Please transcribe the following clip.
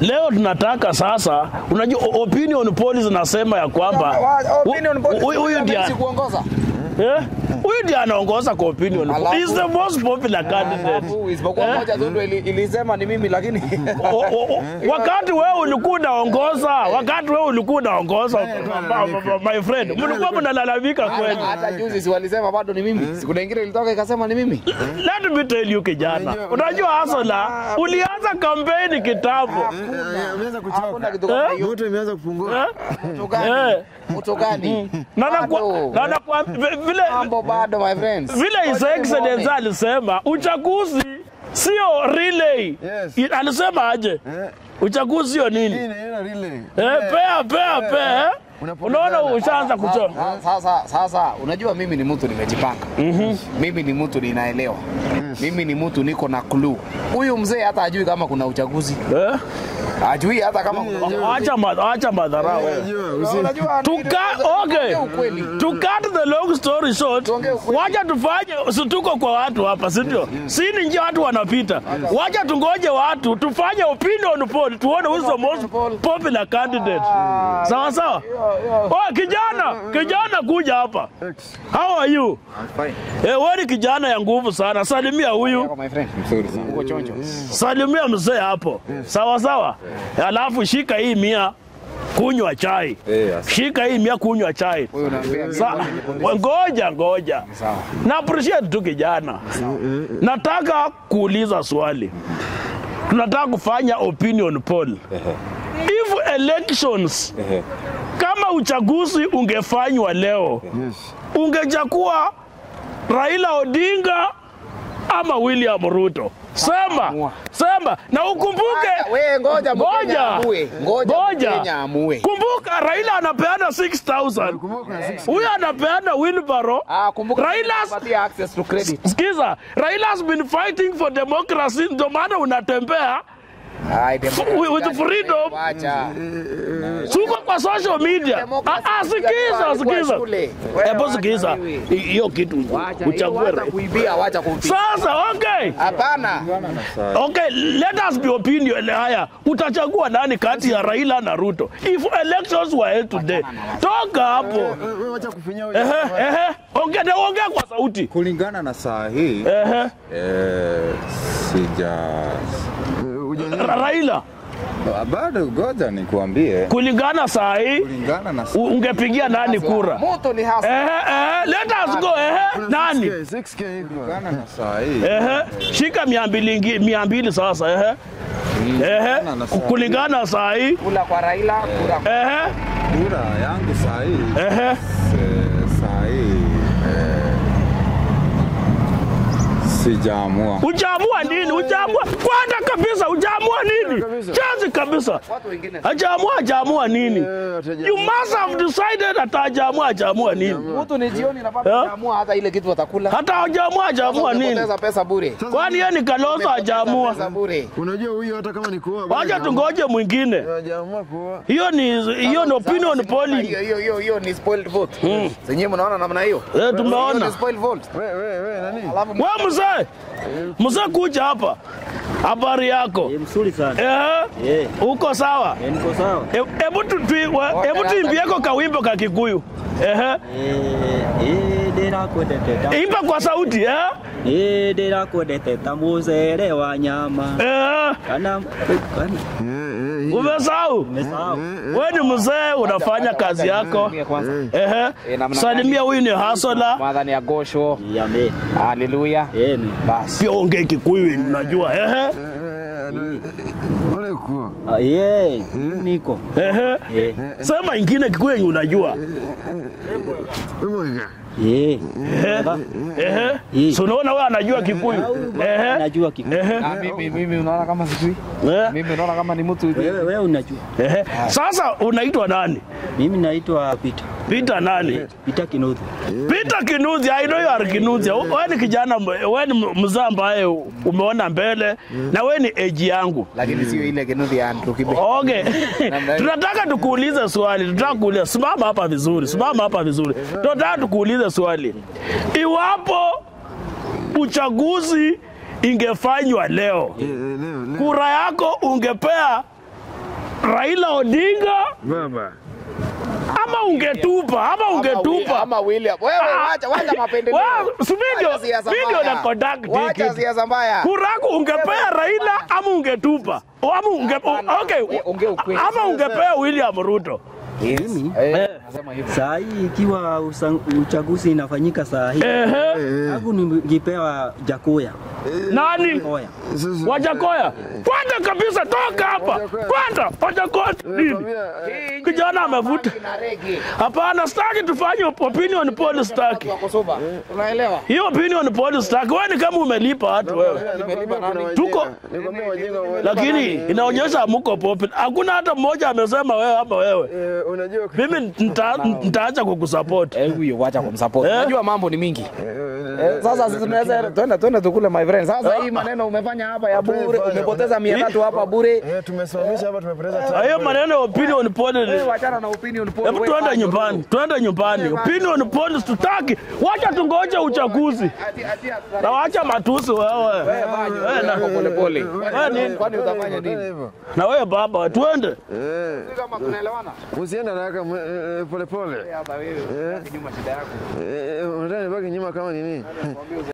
leo tunataka sasa, unajua o- opinion polls zinasema ya kwamba Wa- opinion hu- polls hu- huyu ndiye hawezi kuongoza. eh, huyu ndiye anaongoza kwa opinion Alafu- He is the most popular candidate. Alafu isipokuwa Eh? moja tu ndio ili- ilisema ni mimi lakini O- o- o- wakati wewe ulikuwa unaongoza, wakati wewe ulikuwa unaongoza, my friend, mlikuwa mnalalamika kweli. hata juzi si walisema bado ni mimi. Siku nyingine ilitoka ikasema ni mimi. Let me tell you kijana, unajua Hasola, ulianza kampeni kitambo Ameanza Hakuna kuchoka. kitu kama hiyo. Moto imeanza kupungua. eh? Mtu gani? Eh. Mtu gani? na nakwa- Bado. na nakwa- vi- vile Mambo bado my friends. vile His Excellency alisema uchaguzi sio relay. Yes. I- Alisema aje? Eh, Uchaguzi sio hii nini? ni ile relay. Eh, pea pea pea. eh? Unapotezana. Unaona ushaanza kuchoka. Sasa, sasa, sasa unajua mimi ni mtu nimejipanga. Mimi ni mtu ninaelewa. Mimi ni mtu niko na clue. Huyu mzee hata ajui kama kuna uchaguzi. Eh? Ajui hata kama kuna Acha ma- acha madharau. wewe. Unajua, usi- Unajua To cut, okay. Tuongee ukweli. To cut the long story short, Tuongee ukweli. wacha tufanye, si tuko kwa watu hapa, si ndio? Si ni njia watu wanapita. Wacha tungoje watu tufanye opinion poll tuone who's the most poll. popular candidate. Sawa sawa? Oh, kijana, kijana kuja hapa. How are you? Eh, wewe ni kijana ya nguvu sana. Salimia huyu. Yako, my friend. Mzuri sana. Uko chonjo. Salimia mzee hapo. Sawa sawa. Alafu shika hii mia kunywa chai. Eh, asante. Shika hii mia kunywa chai. Huyu unaambia Sa, ngoja ngoja, sawa. na appreciate tu kijana. Nataka kuuliza swali, tunataka kufanya opinion poll. If elections, kama uchaguzi ungefanywa leo, Yes. ungechagua Raila Odinga ama William Ruto? Sema, Amua. sema na ukumbuke We ngoja Mkenya amue. Ngoja ngoja. Mkenya amue. Kumbuka Raila anapeana 6000 Kumbuka kuna six- huyu anapeana wheelbarrow. Ah, kumbuka Raila's- tunapatia access to credit. Sikiza, Raila has been fighting for democracy, ndio maana unatembea Ai, democracy with gani? freedom. Wacha. suko kwa social media. Democracy Ah, ah, sikiza, alikuwa sikiza, shule. hebu Wewe sikiza wacha wewe. Hi- hiyo kitu Wacha, hiyo uchague wacha Raila. kuibia, wacha kuibia. Sasa okay, Hapana. okay, let us be opinion. Haya, utachagua nani kati ya Raila na Ruto if elections were held today? Toka hapo. Wewe wacha kufinya huyo. Ehe, ehe, ongea na ongea kwa sauti. Kulingana na saa hii Ehe, eh, sija Eh, huja- Ra- Raila bado, ngoja nikuambie, kulingana saa hii kulingana na u- ungepigia nani kura? Moto ni hasa. Ehe, ehe, let us go. Ehe, nani? 6K, 6K iko. kulingana na saa hii Ehe, shika mia mbili ingi- mia mbili sasa. Ehe, ehe, na saa kulingana saa hii. Kula kwa Raila, kula kwa Ehe, kura yangu saa hii ehe, eh, saa hii eh, sijaamua. ujaamua nini? Ujaamua kwanza kabisa, ujaamua nini? Kabisa. Chazi kabisa, watu wengine. hajaamua hajaamua nini? Eh, wataja- You must have decided hata hajaamua hajaamua nini? Mtu ni jioni na bado Eh? hajaamua hata ile kitu watakula. Hata hajaamua hajaamua nini? Umepoteza pesa bure. Kwani yeye ni Kalonzo hajaamua? Pesa bure. Unajua huyu hata kama ni kuoa. Wacha tungoje mwingine. Hajaamua kuoa. Hiyo ni hiyo ni opinion Sasa, polling. Hiyo hiyo hiyo hiyo ni spoiled vote. Zenyewe mnaona namna hiyo. Eh, Hiyo tumeona. ni spoiled vote. Wewe wewe wewe nani? Alafu Wewe mzee, mzee kuja hapa. Habari yako? Eh, mzuri sana. Eh, Eh, uko sawa? eh, niko sawa. E- Hebu tu- tu- wa- hebu tuimbieko kawimbo ka Kikuyu. Ehe. Eh, eh, ndĩrakwendete ta- Imba kwa sauti eh? Eh, ndĩrakwendete ta mũcere wa nyama Eh, kana kana Eh, eh, umesahau? umesahau Wewe ni mzee unafanya kazi yako. kwanza. Ehe. Eh, namna Salimia huyu ni Hasola. Madhani ya gosho. yame Haleluya. eni Basi. Pia ongee Kikuyu unajua. Ehe. eh, eh, Ole kuoa. Ah, ye niko Ehe. Eh, Sema ingine Kikuyu yenye unajua. Wewe mwega. eh, Ehe. Eh. Si unaona wewe anajua Kikuyu. Ehe. najua kiku Ehe. Ah, mimi mimi unaona kama sijui. Eh. Mimi unaona kama ni mtu hivi. wewe wewe unajua Ehe. Sasa unaitwa nani? mimi naitwa Peter Peter nani? Peter Kinuthi Peter Kinuthia, I know you are Kinuthia. Wewe ni kijana, mbe- wewe ni mzee ambaye umeona mbele na wewe ni age yangu. Lakini sio ile kinuthi ya Andrew Kibe. Okay. Namna hiyo. Tunataka tukuulize swali. Tunataka kuuliza. Simama hapa vizuri. Simama hapa vizuri. Tunataka tukuulize swali. Iwapo uchaguzi ingefanywa leo, Eh, eh, leo leo. kura yako ungepea Raila Odinga Baba. ama ungetupa ama ungetupa ama William. Wewe Ah, wacha wacha mapendeleo. wewe, si video- Wacha siasa video mbaya. na conduct Wacha ticket. siasa mbaya. kuraku ungepea Raila ama ungetupa ama unge, Hapana, okay, we- ongea ukweli. ama ungepea William Ruto Mimi Eh. nasema hivyo. Saa hii ikiwa usa- uchaguzi inafanyika saa hii, ehe, alafu ningepewa Jakoya nani Koya. Sasa- Wajakoya, kwanza kabisa, toka hapa Wajakoya. kwanza. Wajakoya nini? Nakwambia, eh, Hii nchi Kijana ina amevuta. bangi na rege. Hapana, staki tufanye opinion poll, staki Wako soba. Unaelewa? hiyo opinion poll, staki. Wewe ni kama umelipa watu wewe, nakwambia kuna wajinga. Tuko- Nikwambia wajinga wa- lakini inaonyesha hamuko popular. Hakuna hata mmoja amesema wewe ama wewe. Eh, unajua Mimi nita- nitaacha kukusupport. Eh, huyo wacha kumsupport. Eh? Unajua mambo ni mingi. Eh, sasa sisi tunaweza twende twende tukule my friend. Sasa hii maneno umefanya hapa ya bure, umepoteza 300 hapa bure. Eh, tumesimamisha hapa tumepoteza Na time. hiyo maneno ya opinion poll ni Wewe wachana na opinion poll. Hebu Wewe tuende fanya nyumbani, tuende nyumbani. Opinion polls tutaki. Wacha tungoje uchaguzi. Ati ati ati- Na wacha matusi wewe. Wewe fanya, wewe na pole pole. Wewe nini? Kwani utafanya nini? Hivyo. Na wewe baba, tuende. Eh, Sisi kama tunaelewana? usiende haraka mwe- eh, eh, pole pole. Hapa wewe, kinyuma shida yako. Eh, eh, unataka nibaki nyuma kama nini?